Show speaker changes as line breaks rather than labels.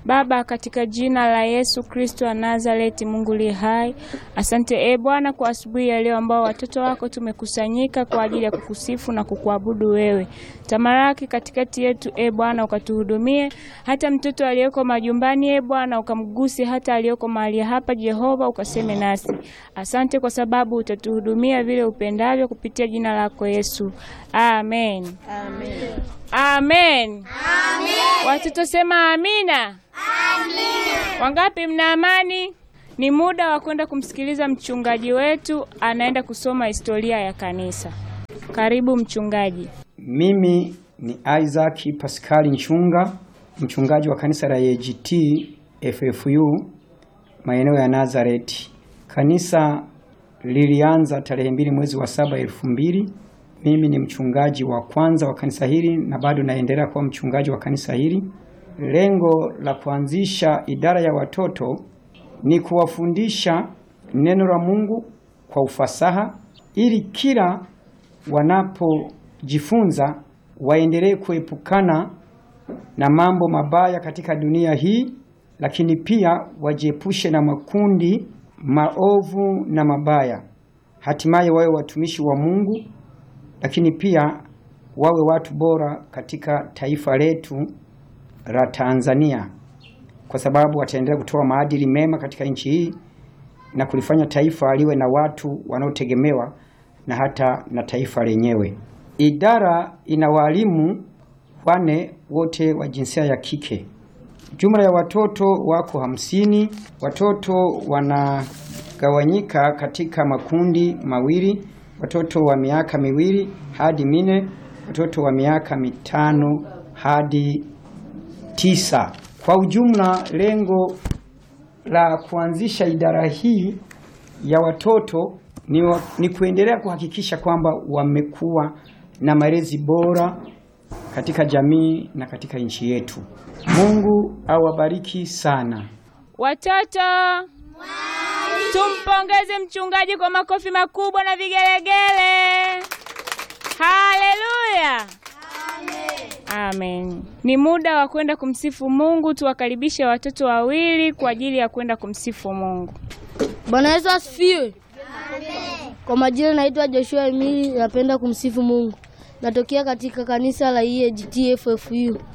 Baba, katika jina la Yesu Kristo wa Nazareti, Mungu li hai, asante e Bwana kwa asubuhi ya leo ambao watoto wako tumekusanyika kwa ajili ya kukusifu na kukuabudu wewe. Tamaraki katikati yetu e Bwana, ukatuhudumie hata mtoto aliyeko majumbani e Bwana, ukamguse hata aliyeko mahali hapa Jehova, ukaseme nasi. Asante kwa sababu utatuhudumia vile upendavyo kupitia jina lako Yesu, amen. Amen. Amen. Watoto sema amina. Amina. Wangapi mna amani? Ni muda wa kwenda kumsikiliza mchungaji wetu, anaenda kusoma historia ya kanisa. Karibu mchungaji.
Mimi ni Isaac Pascal Nchunga, mchungaji wa kanisa la AGT FFU maeneo ya Nazareti. Kanisa lilianza tarehe mbili mwezi wa saba elfu mbili. Mimi ni mchungaji wa kwanza wa kanisa hili na bado naendelea kuwa mchungaji wa kanisa hili. Lengo la kuanzisha idara ya watoto ni kuwafundisha neno la Mungu kwa ufasaha ili kila wanapojifunza waendelee kuepukana na mambo mabaya katika dunia hii, lakini pia wajiepushe na makundi maovu na mabaya, hatimaye wawe watumishi wa Mungu, lakini pia wawe watu bora katika taifa letu la Tanzania, kwa sababu wataendelea kutoa maadili mema katika nchi hii na kulifanya taifa liwe na watu wanaotegemewa na hata na taifa lenyewe. Idara ina walimu wane wote wa jinsia ya kike. Jumla ya watoto wako hamsini. Watoto wanagawanyika katika makundi mawili, watoto wa miaka miwili hadi mine, watoto wa miaka mitano hadi tisa. Kwa ujumla, lengo la kuanzisha idara hii ya watoto ni, wa, ni kuendelea kuhakikisha kwamba wamekuwa na malezi bora katika jamii na katika nchi yetu. Mungu awabariki sana.
Watoto, tumpongeze mchungaji kwa makofi makubwa na vigelegele. Haleluya! Amen. Ni muda wa kwenda kumsifu Mungu. Tuwakaribishe watoto wawili kwa ajili ya kwenda kumsifu Mungu.
Bwana Yesu asifiwe. Kwa majina naitwa Joshua Emili, napenda kumsifu Mungu. Natokea katika kanisa la EAGT FFU.